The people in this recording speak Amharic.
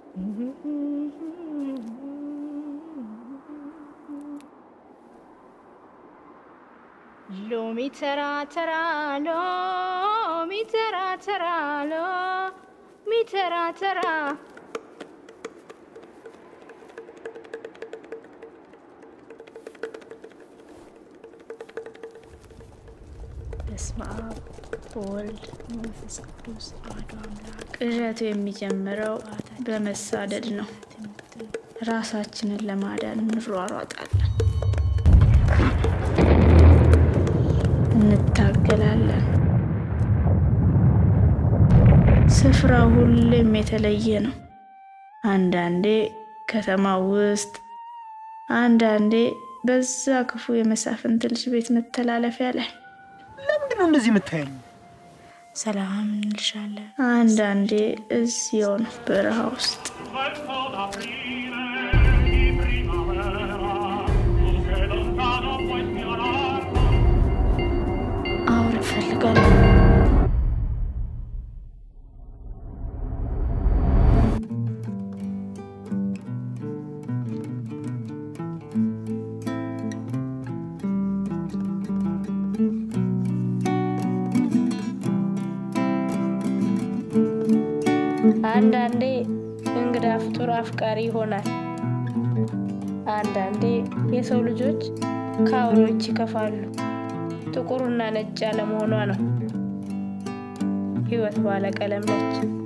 ሎሚ ተራ ተራ ሎሚ ተራ ተራ ሎሚ ተራ ተራ በስመ አብ ወወልድ መንፈስ ቅዱስ አሐዱ አምላክ። ቅዠቱ የሚጀምረው በመሳደድ ነው። ራሳችንን ለማዳን እንሯሯጣለን፣ እንታገላለን። ስፍራው ሁሌም የተለየ ነው። አንዳንዴ ከተማ ውስጥ፣ አንዳንዴ በዛ ክፉ የመሳፍንት ልጅ ቤት መተላለፊያ ላይ ለምንድን ነው እንደዚህ የምታየኝ? ሰላም እንልሻለን። አንዳንዴ እዚያው ነው በረሃ ውስጥ Verso l'aprile di primavera, tu che lontano puoi spiararlo, አሁን እፈልጋለሁ። አንዳንዴ እንግዳ ፍጡር አፍቃሪ ይሆናል። አንዳንዴ የሰው ልጆች ከአውሬዎች ይከፋሉ። ጥቁርና ነጭ ያለመሆኗ ነው። ህይወት ባለቀለም ነች።